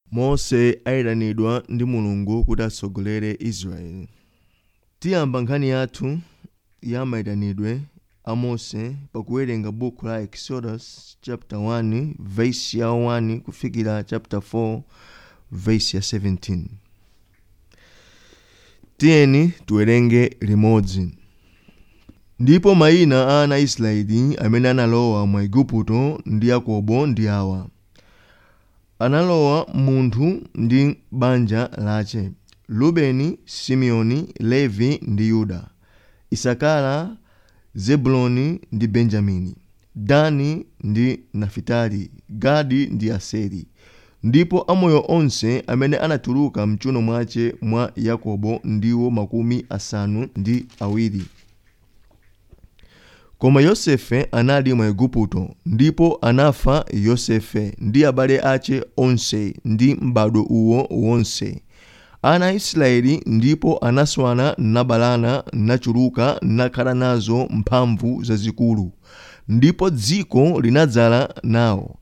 mose ayitanidwa ndi mulungu kuti atsogolere israeli tiyamba nkhani yathu ya mayitanidwe a mose pakuwerenga buku la exodus chapter 1 verse ya 1 kufikira chapter 4 verse ya 17 tiyeni tiwerenge limodzi ndipo mayina a ana a israeli amene analowa mu igupto ndi yakobo ndi awa analowa munthu ndi banja lace rubeni simeoni levi ndi yuda isakara zebuloni ndi benjamini dani ndi nafitali gadi ndi aseri ndipo amoyo onse amene anatuluka mchuno mwace mwa yakobo ndiwo makumi asanu ndi awiri koma yosefe anali mu igupto ndipo anafa yosefe ndi abale ace onse ndi m'badwo uwo wonse ana a israeli ndipo anaswana nabalana nachuluka nakhala nazo mphamvu zazikulu ndipo dziko linadzala nawo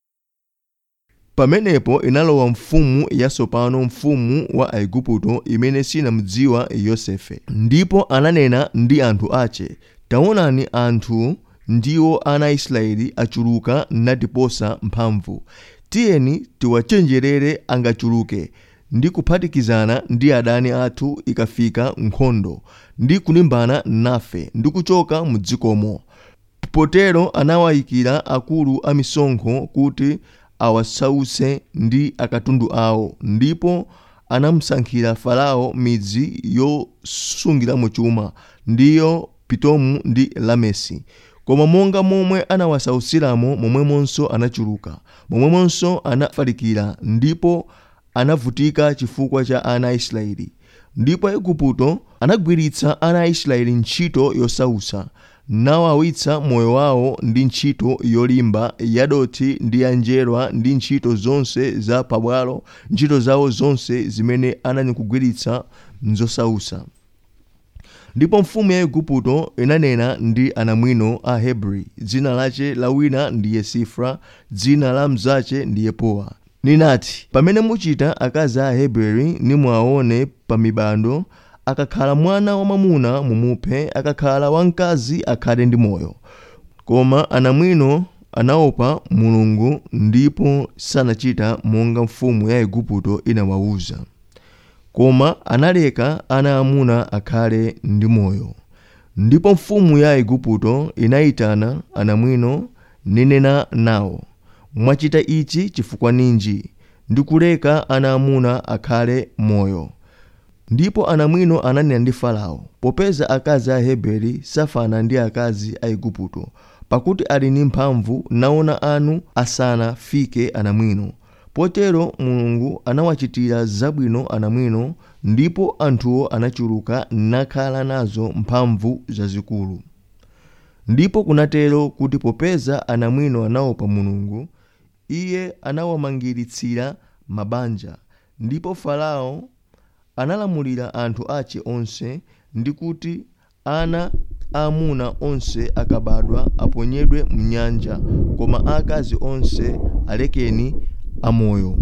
pamenepo inalowa mfumu yatsopano mfumu wa aigupto imene sinamudziwa yosefe ndipo ananena ndi anthu ace taonani anthu ndiwo ana a israeli achuluka natiposa mphamvu tiyeni tiwachenjerere angachuluke ndi kuphatikizana ndi adani athu ikafika nkhondo ndi kulimbana nafe ndi kuchoka mu dzikomo potero anawayikira akulu a misonkho kuti awasautse ndi akatundu awo ndipo anamusankhira farao midzi yosungiramo chuma ndiyo pitomu ndi lamesi koma monga momwe anawasautsiramo momwemonso anachuluka momwemonso anafalikira ndipo anavutika chifukwa cha ana a israeli ndipo aigupto anagwiritsa ana a israeli ntchito yosautsa nawawitsa moyo wawo ndi ntchito yolimba yadothi ndi yanjerwa ndi ntchito zonse za pabwalo ntchito zawo zonse zimene ananyakugwiritsa nzosautsa ndipo mfumu ya igupto inanena ndi anamwino a hebri dzina lace la wina ndiye sifra dzina la mzace ndiye powa ninati pamene muchita akazi a heberi nimwaone pa mibando akakhala mwana wamwamuna mumuphe akakhala wamkazi akhale ndi moyo koma anamwino anaopa mulungu ndipo sanachita monga mfumu ya igupto inawawuza koma analeka ana amuna akhale ndi moyo ndipo mfumu ya igupto inayitana anamwino ninena nawo mwachita ichi chifukwa ninji ndikuleka ana amuna akhale moyo ndipo anamwino ananena ndi farao popeza akazi a heberi safana ndi akazi a igupto pakuti ali ndi mphamvu naona anu asanafike anamwino potero mulungu anawachitira zabwino anamwino ndipo anthuwo anachuluka nakhala nazo mphamvu zazikulu ndipo kunatero kuti popeza anamwino anaopa mulungu iye anawamangiritsira mabanja ndipo farao analamulira anthu ace onse ndi kuti ana aamuna onse akabadwa aponyedwe mnyanja koma aakazi onse alekeni amoyo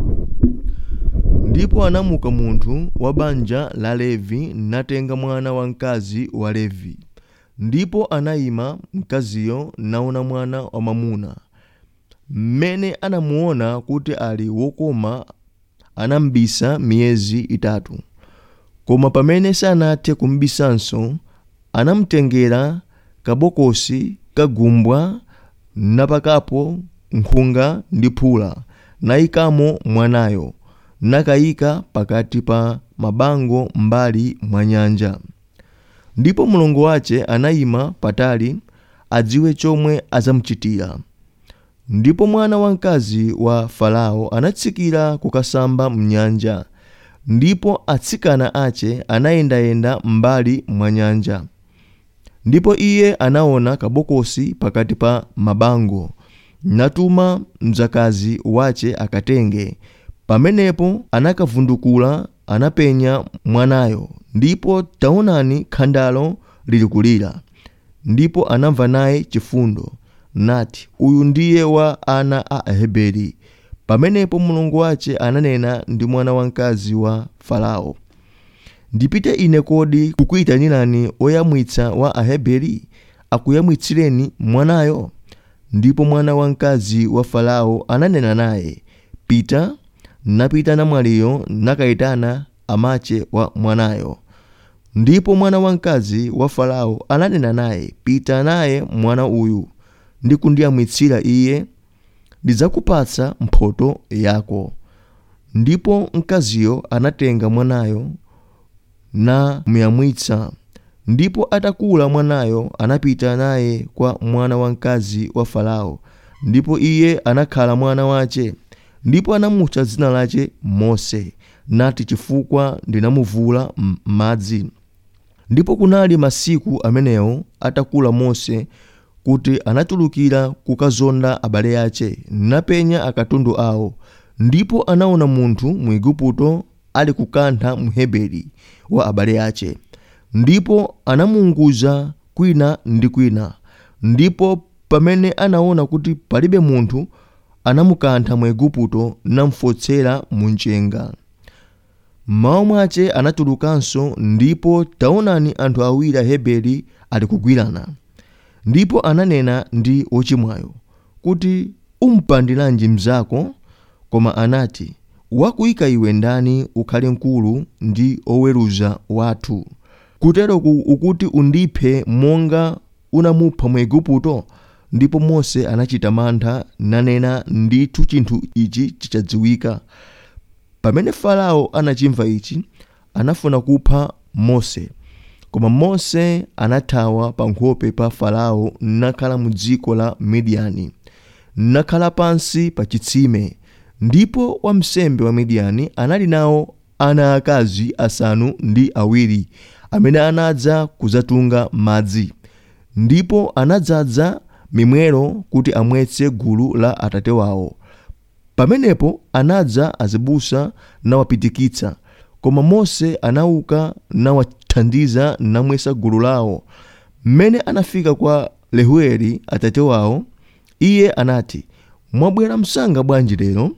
ndipo anamuka munthu wa banja la levi natenga mwana wamkazi wa levi ndipo anayima mkaziyo naona mwana wamwamuna mmene anamuona kuti ali wokoma anambisa miyezi itatu koma pamene sanathe kumbisanso anamtengera kabokosi kagumbwa napakapo nkhunga ndi phula nayikamo mwanayo nakayika pakati pa mabango mbali mwa nyanja ndipo mlongo wace anayima patali adziwe chomwe azamuchitira ndipo mwana wamkazi wa farao anatsikira kukasamba mnyanja ndipo atsikana ace anayendayenda m'mbali mwa nyanja ndipo iye anaona kabokosi pakati pa mabango natuma mdzakazi wace akatenge pamenepo anakavundukula anapenya mwanayo ndipo taonani khandalo lili kulira ndipo anamva naye chifundo nati uyu ndiye wa ana a aheberi pamenepo mulungu wace ananena ndi mwana wamkazi wa farao ndipite ine kodi kukuyitanirani oyamwitsa wa aheberi akuyamwitsireni mwanayo ndipo mwana wamkazi wa farao ananena naye pita napita namwaliyo nakayitana amache wa mwanayo ndipo mwana wamkazi wa farao ananena naye pita naye mwana uyu ndi kundiyamwitsira iye ndidzakupatsa mphotho yako ndipo mkaziyo anatenga mwanayo namuyamwitsa ndipo atakula mwanayo anapita naye kwa mwana wamkazi wa farao ndipo iye anakhala mwana wace ndipo anamutcha dzina lace mose nati chifukwa ndinamuvula m'madzi ndipo kunali masiku amenewo atakula mose kuti anatulukira kukazonda abale ace napenya akatundu awo ndipo anaona munthu mu igupto ali kukantha mheberi wa abale ace ndipo anamuunguza kwina ndi kwina ndipo pamene anaona kuti palibe munthu anamukantha mu igupto namfotsera mu mchenga mmawa mwace anatulukanso ndipo taonani anthu awiri aheberi ali kugwirana ndipo ananena ndi wochimwayo kuti umpandiranji mnzako koma anati wakuyika iwe ndani ukhale mkulu ndi oweruza wathu kuteroku ukuti undiphe monga unamupha mu igupto ndipo mose anachita mantha nanena ndithu chinthu ichi chichadziwika pamene farao anachimva ichi anafuna kupha mose koma mose anathawa pa nkhope pa farao nakhala mu dziko la midiyani nakhala pansi pa chitsime ndipo wamsembe wa midiyani anali nawo ana akazi asanu ndi awiri amene anadza kuzatunga madzi ndipo anadzaza mimwero kuti amwetse gulu la atate wawo pamenepo anadza azibusa nawapitikitsa koma mose anauka nawathandiza namwesa gulu lawo mmene anafika kwa lehueli atate wawo iye anati mwabwera msanga bwanji lero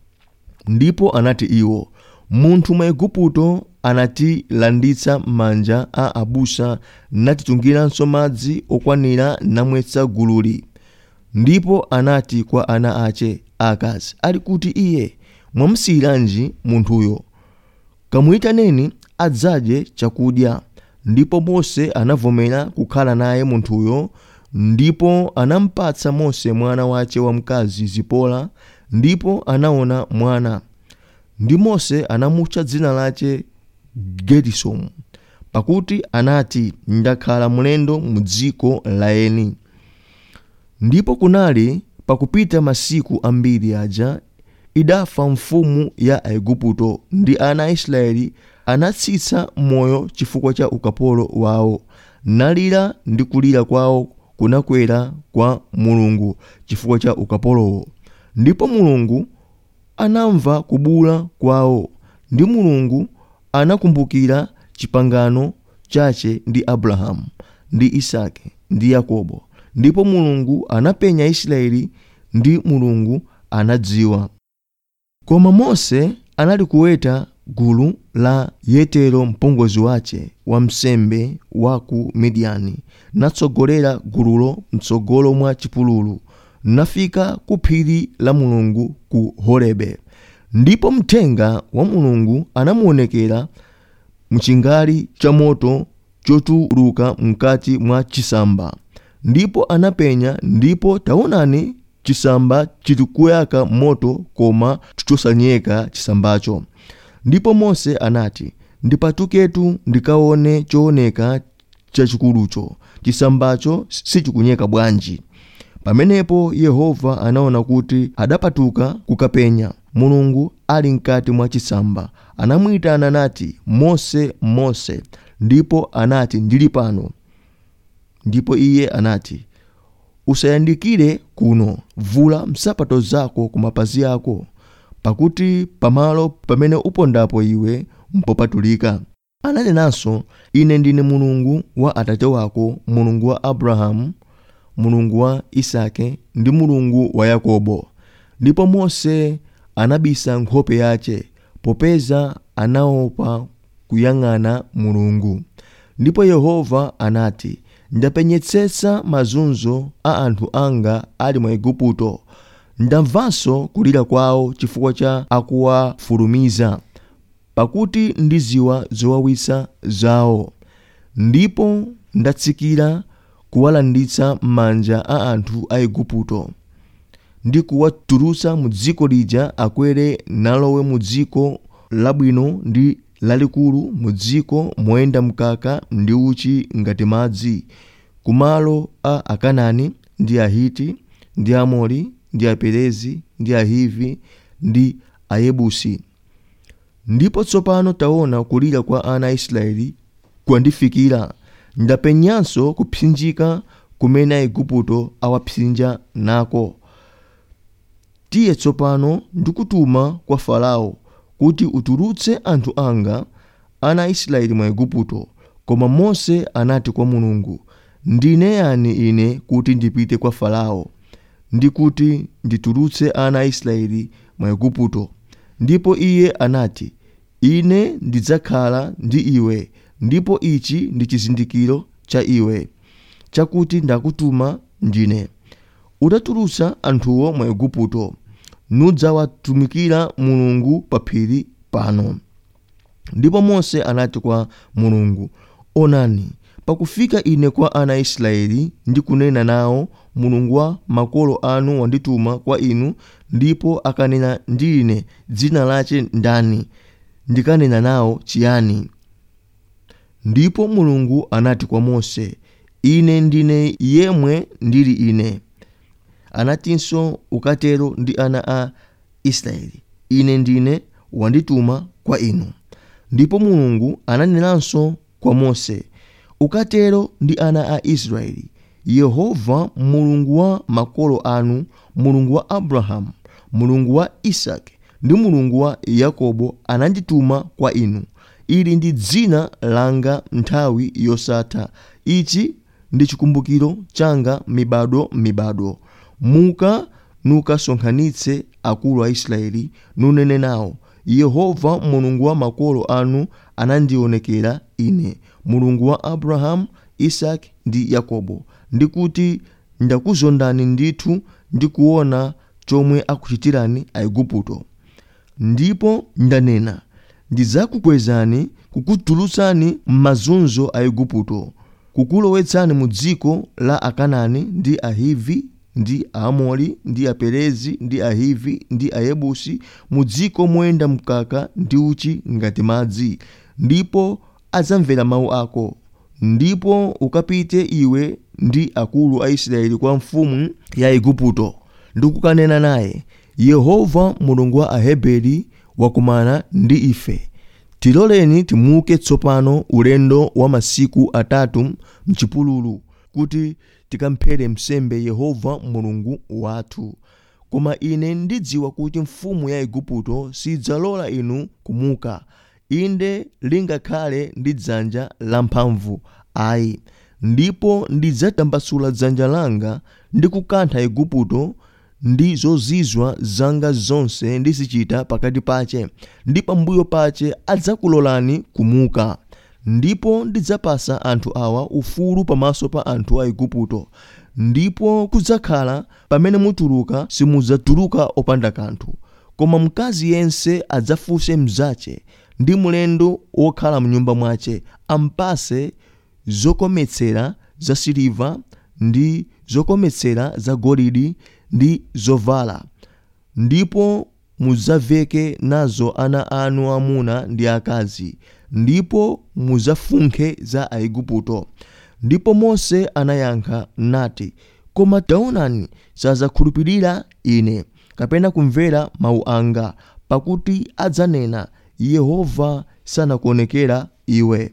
ndipo anati iwo munthu mwa igupto anatilanditsa m'manja a abusa natitungiranso madzi okwanira namwetsa gululi ndipo anati kwa ana ace akazi ali kuti iye mwamusiyiranji munthuyo kamuyitaneni adzadye chakudya ndipo mose anavomera kukhala naye munthuyo ndipo anampatsa mose mwana wace wamkazi zipola ndipo anaona mwana ndi mose anamutcha dzina lace gerisomu pakuti anati ndakhala mlendo mu dziko la eni ndipo kunali pakupita masiku ambiri aja idafa mfumu ya aigupto ndi ana a israeli anatsitsa moyo chifukwa cha ukapolo wawo nalira ndi kulira kwawo kunakwera kwa mulungu chifukwa cha ukapolowo ndipo mulungu anamva kubula kwawo ndi mulungu anakumbukira chipangano chache ndi abrahamu ndi isake ndi yakobo ndipo mulungu anapenya israeli ndi mulungu anadziwa koma mose anali kuweta gulu la yetero mpongozi wace wamsembe wa ku midiyani natsogolera gululo mtsogolo mwa chipululu nafika ku phiri la mulungu ku horebe ndipo mthenga wa mulungu anamuonekera mchingali cha moto chotuluka mkati mwa chisamba ndipo anapenya ndipo taonani chisamba chilikuyaka moto koma chosanyeka chisambacho ndipo mose anati ndipatuketu ndikaone chooneka chachikulucho chisambacho sichikunyeka bwanji pamenepo yehova anaona kuti adapatuka kukapenya mulungu ali mkati mwa chisamba anamuyitana nati mose mose ndipo anati ndili pano ndipo iye anati usayandikire kuno vula nsapato zako ku mapazi ako pakuti pamalo pamene upondapo iwe mpopatulika ananenanso ine ndine mulungu wa atate wako mulungu wa abrahamu mulungu wa isake ndi mulungu wa yakobo ndipo mose anabisa nkhope yace popeza anaopa kuyang'ana mulungu ndipo yehova anati ndapenyetsetsa mazunzo a anthu anga ali mu igupto ndamvanso kulira kwawo chifukwa cha akuwafulumiza pakuti ndiziwa zowawitsa zawo ndipo ndatsikira kuwalanditsa m'manja a anthu a igupto ndi kuwatulutsa mu dziko lija akwere nalowe mu dziko labwino ndi lalikulu mu dziko moyenda mkaka ndi uchi ngati madzi kumalo a akanani ndi ahiti ndi amori ndi aperezi ndi ahivi ndi ayebusi ndipo tsopano taona kulira kwa ana a israeli kwandifikira ndapenyanso kupsinjika kumene aigupto awapsinja nako tiye tsopano ndikutuma kwa farao kuti utulutse anthu anga ana a israeli mwa igupto koma mose anati kwa mulungu ndine yani ine kuti ndipite kwa farao ndi kuti nditulutse ana a israeli mwa igupto ndipo iye anati ine ndidzakhala ndi iwe ndipo ichi ndi chizindikiro cha iwe chakuti ndakutuma ndine utatulutsa anthuwo mwa igupto nudzawatumikira mulungu pa phiri pano ndipo mose anati kwa mulungu onani pakufika ine kwa ana a israeli ndi kunena nawo mulungu wa makolo anu wandituma kwa inu ndipo akanena ndi ine dzina lache ndani ndikanena nawo chiyani ndipo mulungu anati kwa mose ine ndine yemwe ndili ine anatinso ukatero ndi ana a israeli ine ndine wandituma kwa inu ndipo mulungu ananenanso kwa mose ukatero ndi ana a israeli yehova mulungu wa makolo anu mulungu wa abrahamu mulungu wa isaki ndi mulungu wa yakobo anandituma kwa inu ili ndi dzina langa nthawi yosatha ichi ndi chikumbukiro changa mibado mibado muka nukasonkhanitse akulu a israeli nunene nawo yehova mulungu wa makolo anu anandionekera ine mulungu wa abrahamu isaki ndi yakobo ndikuti ndakuzondani ndithu ndikuona chomwe akuchitirani aigupto ndipo ndanena ndidzakukwezani kukutulutsani m'mazunzo a igupto kukulowetsani mu dziko la akanani ndi ahivi ndi aamori ndi aperezi ndi ahivi ndi ayebusi mu dziko moyenda mkaka ndi uchi ngati madzi ndipo adzamvera mawu ako ndipo ukapite iwe ndi akulu a israeli kwa mfumu ya igupto ndikukanena naye yehova mulungu wa aheberi wakumana ndi ife tiloleni timuke tsopano ulendo wa masiku atatu mchipululu kuti tikamphere msembe yehova mulungu wathu koma ine ndidziwa kuti mfumu ya igupto sidzalola inu kumuka inde lingakhale ndi dzanja lamphamvu ayi ndipo ndidzatambasula dzanja langa ndi kukantha igupto ndi zozizwa zanga zonse ndizichita pakati pache ndi pambuyo pache adzakulolani kumuka ndipo ndidzapasa anthu awa ufulu pamaso pa anthu a igupto ndipo kudzakhala pamene mutuluka simudzatuluka opanda kanthu koma mkazi yense adzafunse mzache ndi mlendo wokhala mnyumba mwache ampase zokometsera za siliva ndi zokometsera za golide ndi zovala ndipo mudzaveke nazo ana anu amuna ndi akazi ndipo mudzafunkhe za aigupto ndipo mose anayankha nati koma taonani sadzakhulupirira ine kapena kumvera mawu anga pakuti adzanena yehova sanakuonekera iwe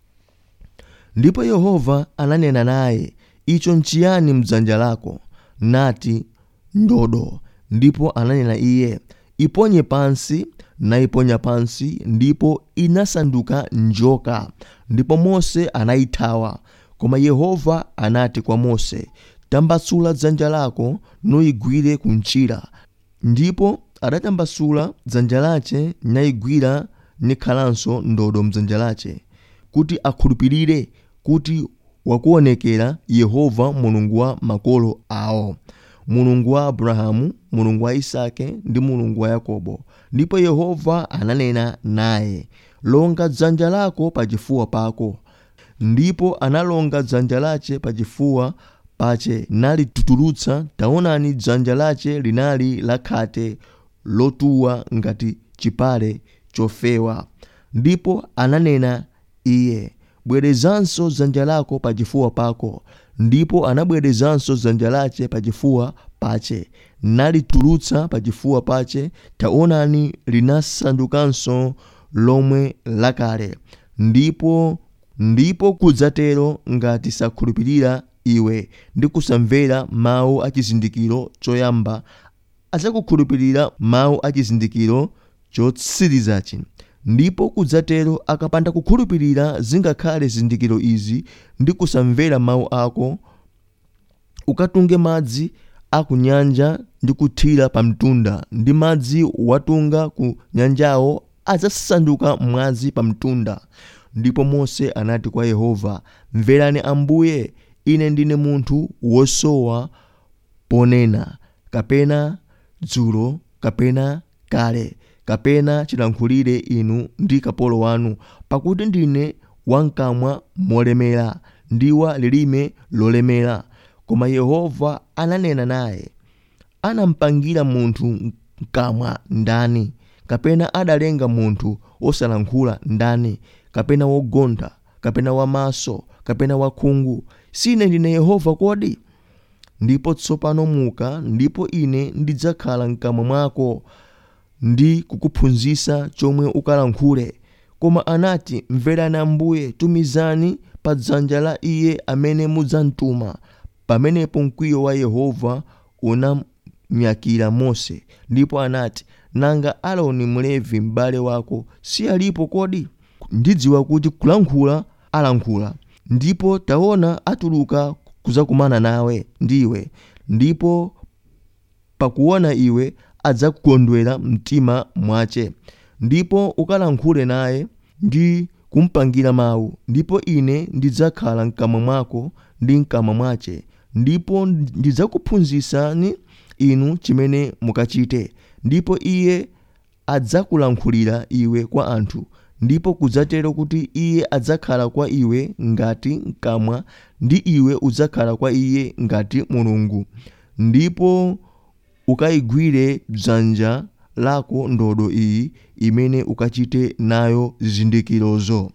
ndipo yehova ananena naye icho nchiyani mdzanja lako nati ndodo ndipo ananena iye iponye pansi nayiponya pansi ndipo inasanduka njoka ndipo mose anayithawa koma yehova anati kwa mose tambasula dzanja lako nuyigwire kunjira ndipo adatambasula dzanja lace nayigwira nikhalanso ndodo mdzanja lace kuti akhulupirire kuti wakuonekera yehova mulungu wa makolo awo mulungu wa abrahamu mulungu wa isake ndi mulungu wa yakobo ndipo yehova ananena naye longa dzanja lako pachifuwa pako ndipo analonga dzanja lace pachifuwa pace nalitutulutsa taonani dzanja lace linali lakhate lotuwa ngati chipale chofewa ndipo ananena iye bwerezanso dzanja lako pachifuwa pako ndipo anabwerezanso dzanja lace pachifuwa pace nalitulutsa pachifuwa pace taonani linasandukanso lomwe lakale ndipo ndipo kudzatero ngati sakhulupirira iwe ndi kusamvera mawu a chizindikiro choyamba adzakukhulupirira mawu a chizindikiro chotsirizachi ndipo kudzatero akapanda kukhulupirira zingakhale zizindikiro izi ndi kusamvera mawu ako ukatunge madzi a ku nyanja ndi kuthira pa mtunda ndi madzi watunga ku nyanjawo adzasanduka mwazi pa mtunda ndipo mose anati kwa yehova mverani ambuye ine ndine munthu wosowa ponena kapena dzulo kapena kale kapena chilankhulire inu ndi kapolo wanu pakuti ndine wamkamwa molemera ndi wa lilime lolemera koma yehova ananena naye anampangira munthu mkamwa ndani kapena adalenga munthu wosalankhula ndani kapena wogontha kapena wamaso kapena wakhungu sine ndine yehova kodi ndipo tsopano muka ndipo ine ndidzakhala mkamwa mwako ndi kukuphunzitsa chomwe ukalankhule koma anati mverani ambuye tumizani pa dzanja la iye amene mudzamtuma pamenepo mkwiyo wa yehova unamyakira mose ndipo anati nanga aaroni mlevi m'bale wako si alipo kodi ndidziwa kuti kulankhula alankhula ndipo taona atuluka kuzakumana nawe ndiwe ndipo pakuona iwe adzakukondwera mtima mwace ndipo ukalankhule naye ndi kumpangira mawu ndipo ine ndidzakhala mkamwa mwako ndi mkamwa mwace ndipo ndidzakuphunzitsani inu chimene mukachite ndipo iye adzakulankhulira iwe kwa anthu ndipo kudzatero kuti iye adzakhala kwa iwe ngati mkamwa ndi iwe udzakhala kwa iye ngati mulungu ndipo ukayigwire dzanja lako ndodo iyi imene ukachite nayo zizindikirozo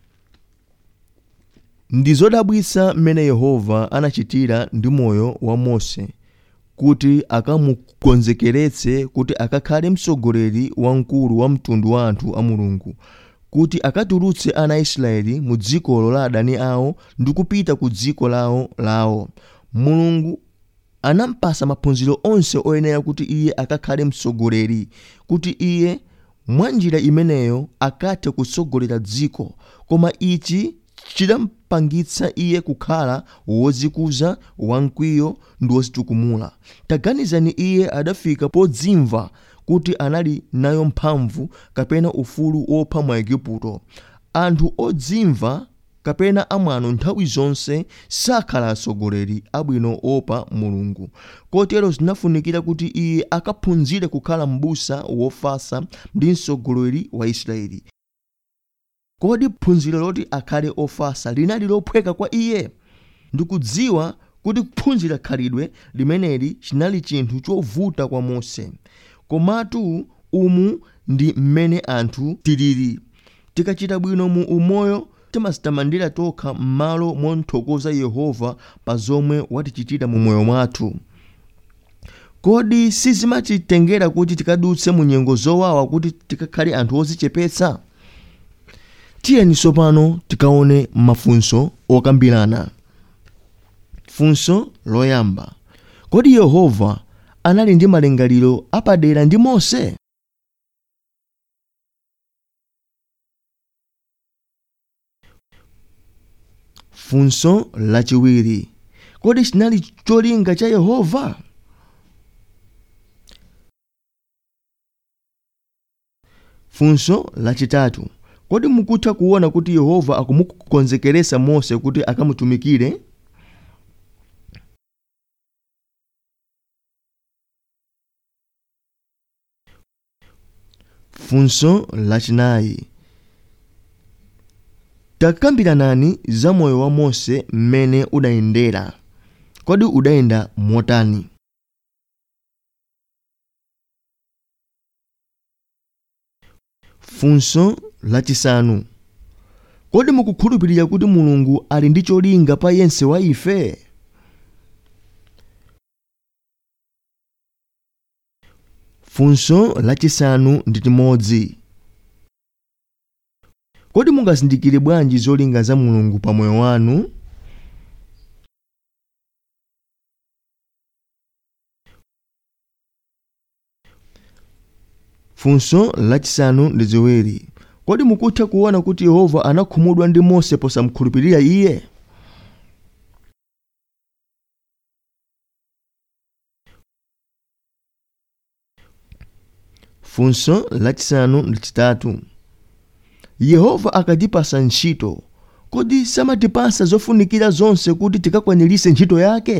ndi zodabwitsa mmene yehova anachitira ndi moyo wa mose kuti akamukonzekeretse kuti akakhale mtsogoleri wamkulu wa mtundu wa anthu a mulungu kuti akatulutse ana a israeli mu dzikolo la adani awo ndi kupita ku dziko lawo lawo mulungu anampasa maphunziro onse oyenera kuti iye akakhale mtsogoleri kuti iye mwa njira imeneyo akathe kutsogolera dziko koma ichi chidampangitsa iye kukhala wodzikuza wamkwiyo ndi wodzitukumula taganizani iye adafika podzimva kuti anali nayo mphamvu kapena ufulu wopha mwa igupto anthu odzimva kapena amwano nthawi zonse sakhala atsogoleri abwino opa mulungu kotero zinafunikira kuti iye akaphunzire kukhala m'busa wofasa ndi mtsogoleri wa israeli kodi phunziro loti akhale ofasa linali lophweka kwa iye ndikudziwa kuti kuphunzira khalidwe limeneli chinali chinthu chovuta kwa mose komatu umu ndi mmene anthu tilili tikachita bwino mu umoyo timadzitamandira tokha m'malo mothokoza yehova pa zomwe watichitira mu moyo mwathu kodi sizimatitengera kuti tikadutse mu nyengo zowawa kuti tikakhale anthu ozichepetsa tiyeni tsopano tikaone mafunso okambirana funso loyamba kodi yehova anali ndi malingaliro apadera ndi mose funso lachiwiri kodi chinali cholinga cha yehova funso lachitatu kodi mukutha kuona kuti yehova akumukonzekeresa mose kuti akamutumikire funso lachinayi takambiranani za moyo wa mose mmene udayendera kodi udayenda motani funso lachisanu kodi mukukhulupirira kuti mulungu ali ndi cholinga pa yense wa ife funso lachisanu ndi chimodzi kodi mungazindikire bwanji zolinga za mulungu pa moyo wanu funso lachisanu ndi ziwiri kodi mukutha kuona kuti yehova anakhumudwa ndi mose posamkhulupirira iye funso lachisanu ndi chitatu yehova akatipasa ntchito kodi samatipasa zofunikira zonse kuti tikakwanirise ntchito yake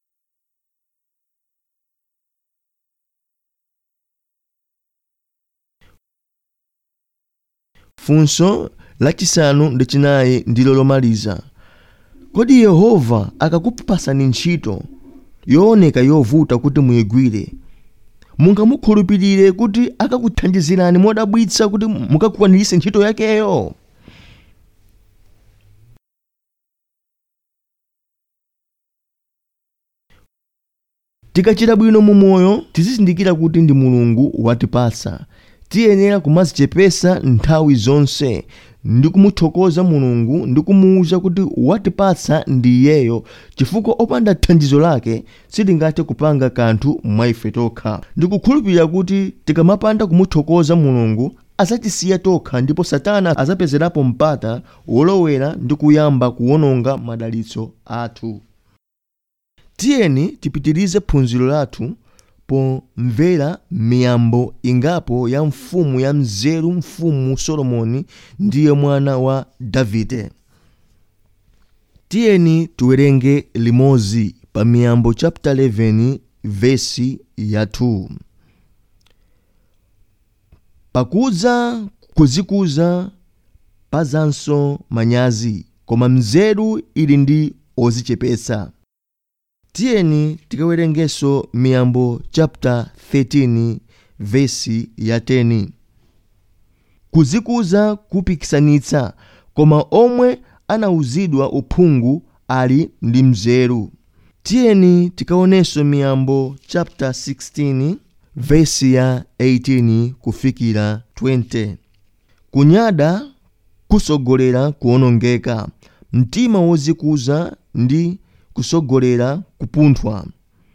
funso lachisanu ndi chinayi ndilo lomaliza kodi yehova akakupasani ntchito yooneka yovuta kuti muyigwire mungamukhulupirire kuti akakuthandizirani modabwitsa kuti mukakwanirise ntchito yakeyo tikachita bwino mu moyo tizizindikira kuti ndi mulungu watipasa tiyenera kumazichepesa nthawi zonse ndi kumuthokoza mulungu ndi kumuwuza kuti watipatsa ndi iyeyo chifukwa opanda thandizo lake sitingathe kupanga kanthu mwa ife tokha ndikukhulupirira kuti tikamapanda kumuthokoza mulungu azatisiya tokha ndipo satana azapezerapo mpata wolowera ndi kuyamba kuwononga madalitso athu tiyeni tipitirize phunziro lathu pomvera miyambo ingapo ya mfumu ya mzeru mfumu solomoni ndiye mwana wa davide tiyeni tiwerenge limodzi pa miyambo chapter 11 vesi ya 2 pakudza kuzikuza pazanso manyazi koma mzeru ili ndi ozichepetsa tiyeni tikawerengenso miyambo chapter 13 vesi ya 10 kuzikuza kupikisanitsa koma omwe anawuzidwa uphungu ali ndi mzeru tiyeni tikaonenso miyambo chapter 16 vesi ya 18 kufikira 20 kunyada kusogolera kuwonongeka mtima wozikuza ndi kusogolera kupunthwa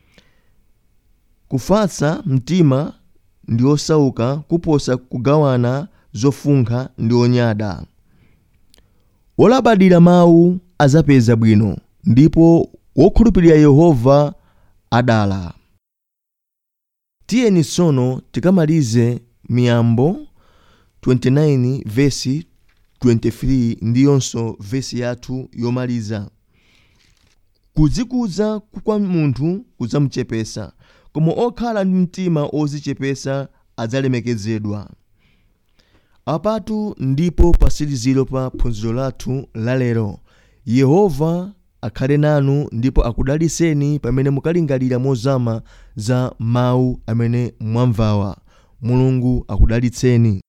kufatsa mtima ndi osauka kuposa kugawana zofunkha ndi onyada wolabadira mawu azapeza bwino ndipo wokhulupirira yehova adala tiyeni tsono tikamalize miyambo 29 vesi 23 ndiyonso vesi yathu yomaliza kuzikuza kwa munthu kudzamuchepesa koma okhala ndi mtima ozichepesa adzalemekezedwa apatu ndipo pasiliziro pa phunziro lathu lalero yehova akhale nanu ndipo akudaliseni pamene mukalingalira mozama za mawu amene mwamvawa mulungu akudalitseni